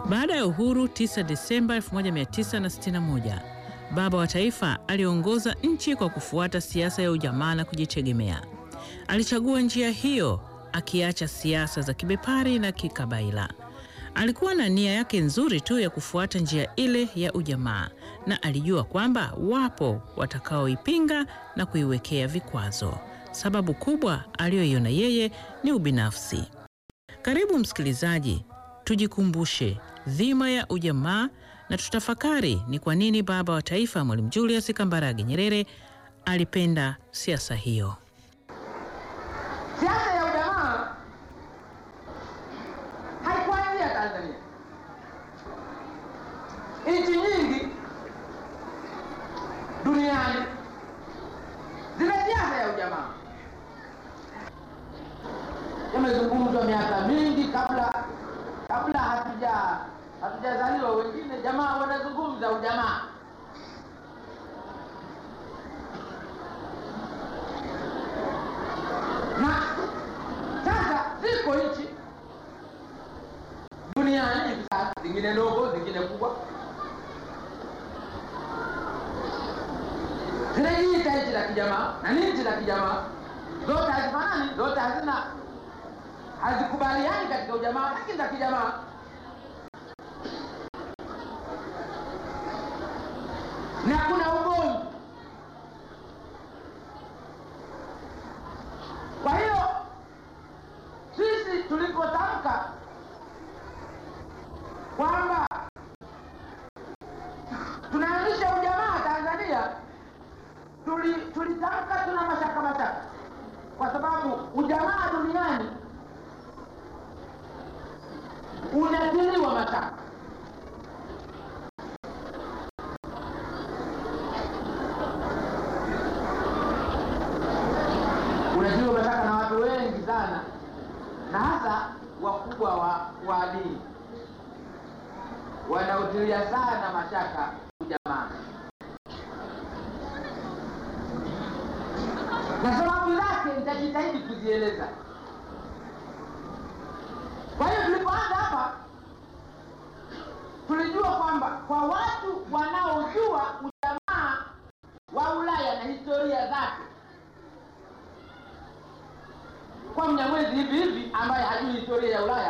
Baada ya uhuru 9 Desemba 1961, baba wa taifa aliongoza nchi kwa kufuata siasa ya ujamaa na kujitegemea. Alichagua njia hiyo akiacha siasa za kibepari na kikabaila. Alikuwa na nia yake nzuri tu ya kufuata njia ile ya ujamaa na alijua kwamba wapo watakaoipinga na kuiwekea vikwazo. Sababu kubwa aliyoiona yeye ni ubinafsi. Karibu msikilizaji, tujikumbushe dhima ya ujamaa na tutafakari ni kwa nini baba wa taifa Mwalimu Julius Kambarage Nyerere alipenda siasa hiyo. Siasa ya ujamaa haikuanzia Tanzania. Nchi nyingi duniani zina siasa ya ujamaa, yamezungumzwa miaka mingi kabla kabla hatuja hatujazaliwa. Wengine jamaa wanazungumza ujamaa na sasa ziko nchi duniani hivi sasa, zingine ndogo, zingine kubwa, zinajiita nchi la kijamaa na ni nchi la kijamaa. Zote hazifanani, zote hazina hazikubaliani katika ujamaa, lakini za kijamaa. Na kuna ugomvi Kwa hiyo sisi tulipotamka kwamba tunaanzisha ujamaa Tanzania, tuli tulitamka tuna mashaka mashaka, kwa sababu ujamaa duniani unatiliwa mashaka. unatiliwa mashaka na watu wengi sana, na hasa wakubwa wa, wa dini wanautilia sana mashaka ujamaa, na sababu zake nitajitahidi kuzieleza. Kwa hiyo tulipoanza hapa, tulijua kwamba kwa watu wanaojua ujamaa wa Ulaya na historia zake kwa Mnyamwezi hivi hivi ambaye hajui historia ya Ulaya